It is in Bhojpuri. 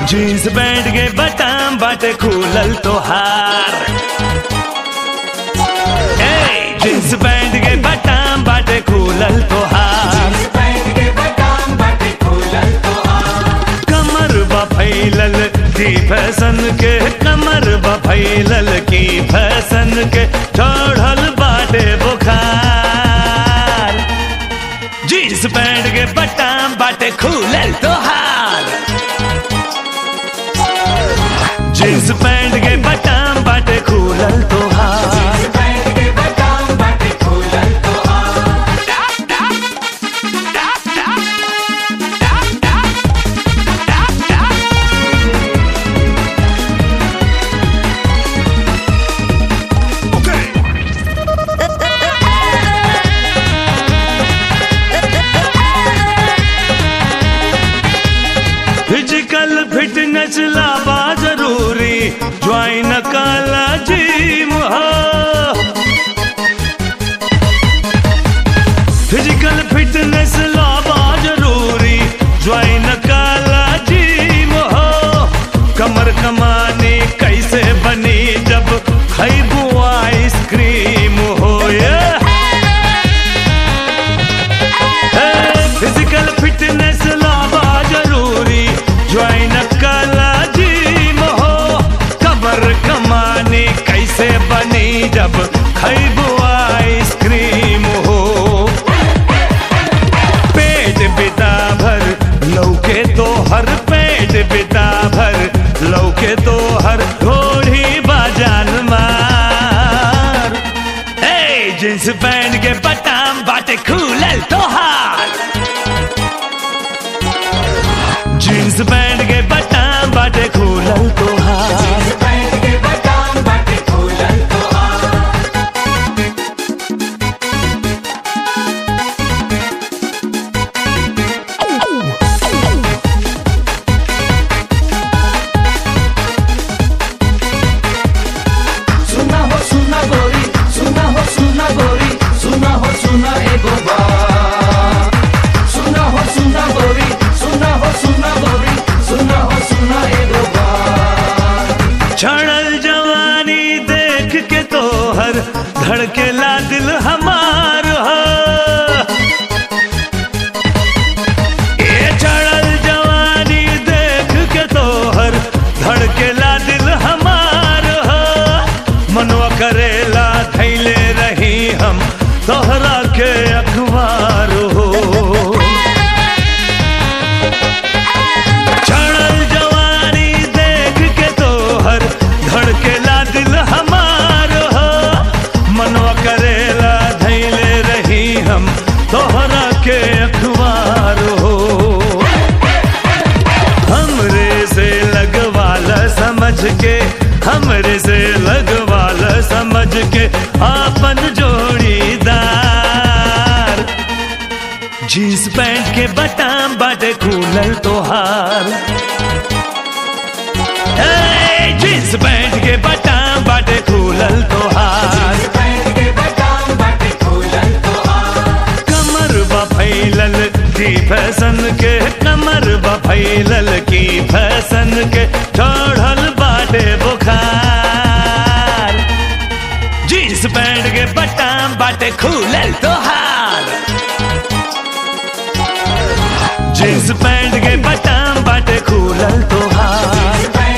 जीन्स पैंट के बटन बाटे खुलल तोहार ए जीन्स पैंट के बटन बाटे खुलल तोहार कमर बा फैलल की फैशन के कमर बा फैलल की फैशन के चढ़ल बाटे बुखार जीन्स पैंट के बटन बाटे खुलल तोहार जीन्स पैंट के बटन बाटे खुलल तोहार फिजिकल फिटनेस लाबा जरूरी ज्वाइन काला जिम फिजिकल फिटनेस लाबा जरूरी ज्वाइन काला जिम हो कमर कमाने कैसे बनी जब खैबू आइसक्रीम हो yeah! फिजिकल फिटनेस लावा जरूरी ज्वाइन कला जिम हो कबर कमाने कैसे बनी जब खैबू आइसक्रीम हो पेट बिता भर लौके तो हर पेट बिता भर लौके तो हर घोड़ी बाजान मार ए जींस पैंट के बटन बाटे खुलल तोहार जींस पैंट के बटन बाटे खुलल तोहार सुना हो सुना गोरी सुना हो सुना गोरी सुना हो सुना एगो बात सुना हो सुना गोरी सुना हो सुना गोरी सुना हो सुना एगो बात क्षणल जवानी देख के तोहर धड़केला दिल हमार हो ये क्षणल जवानी देख के तोहर धड़केला दिल हमार हो मनवा करेला थैले रही हम तोहरा के अखबार हो क्षणल जवानी देख के तोहर धड़केला दिल हमार हो मनवा करेला धैले रही हम तोहरा के अखबार हो हमरे से लगवाल समझ के हमरे से लगवाल समझ के आपन जोड़ीदार जींस पैंट के बटन बाटे खुलल तोहार ए, जींस पैंट के बटन बाटे खुलल तोहार कमर बा फैलल की फैशन के कमर बा फैलल की फैशन के चढ़ल बाटे बुखार जींस पैंट के बटन बाटे खुलल तोहार जींस पैंट के बटन बाटे खुलल तोहार